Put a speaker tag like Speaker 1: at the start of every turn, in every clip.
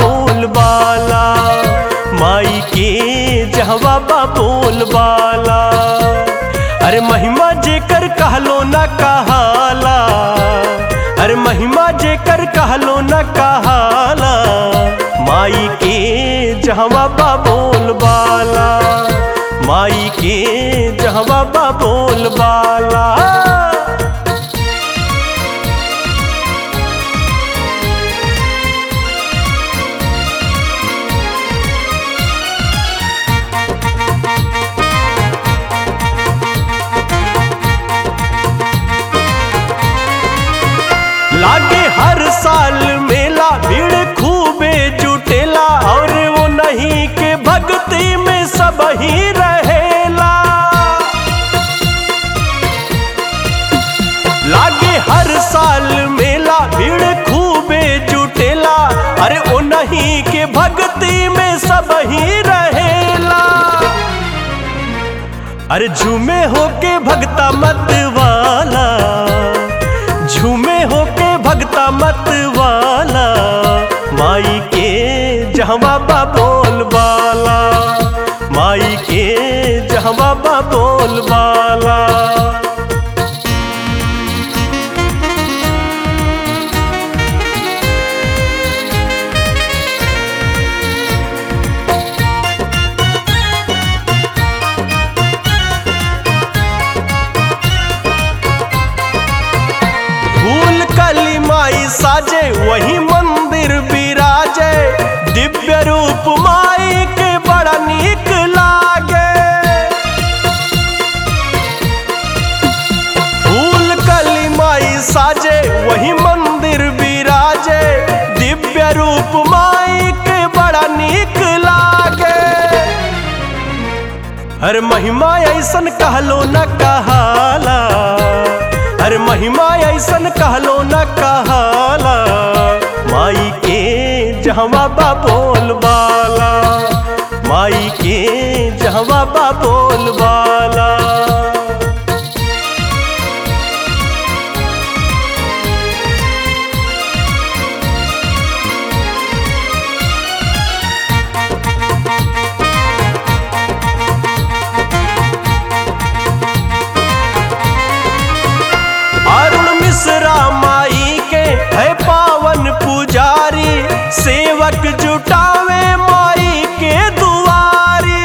Speaker 1: बोल बाला माई के जहवा बा बोल बाला अरे महिमा जेकर कहलो न कहाला अरे महिमा जेकर कहलो न कहाला माई के जहवा बा बोल बाला माई के जहवा बा बोल बाला लागे हर साल मेला भीड़ खूबे जुटेला और वो नहीं के भक्ति में सब ही रहेला लागे हर साल मेला भीड़ खूबे जुटेला अरे वो नहीं के भक्ति में सब ही रहेला अरे झूमे होके भगता मत वाला झूमे होके भगता मत वाला माई के जहवा बा बोल बाला माई के जहवा बा बोल बाला फूल कली माई साजे वही मंदिर विराजे दिव्य रूप माई के बड़ा नीक लागे फूल कली माई साजे वही मंदिर विराजे दिव्य रूप माई के बड़ा नीक लागे हर महिमा ऐसन कहलो न कहाला हर महिमा ऐसन कहलो न कहाला माई के जहवा बा बोल बाला माई के जहवा बा बोल बाला अरुण मिश्रा माई के है पावन पुजारी सेवक जुटावे माई के दुआरी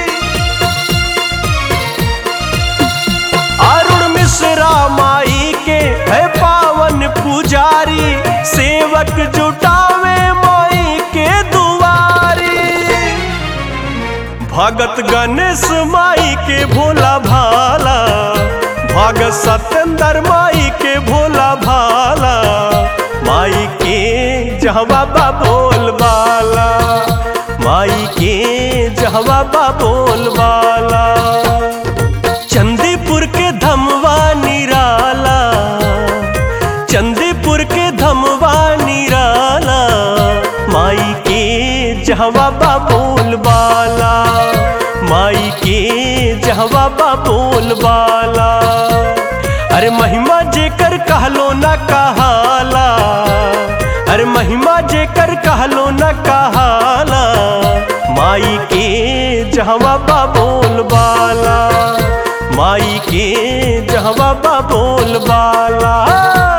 Speaker 1: अरुण मिश्रा माई के है पावन पुजारी सेवक जुटावे माई के दुआरी भगत गणेश माई के भोला भाला भगत सत्येंद्र माई के भोला भाला माई के जहवा बा बोल बाला माई के जहवा बा बोल बाला चंदीपुर के धमवा निराला चंदीपुर के धमवा निराला माई के जहवा बा बोल बाला माई के जहवा बा बोल बाला अरे महिमा जेकर कहलो न कहाला अरे महिमा जेकर कहलो न कहाला माई के जहवा बा बोल बाला माई के जहवा बा बोल बाला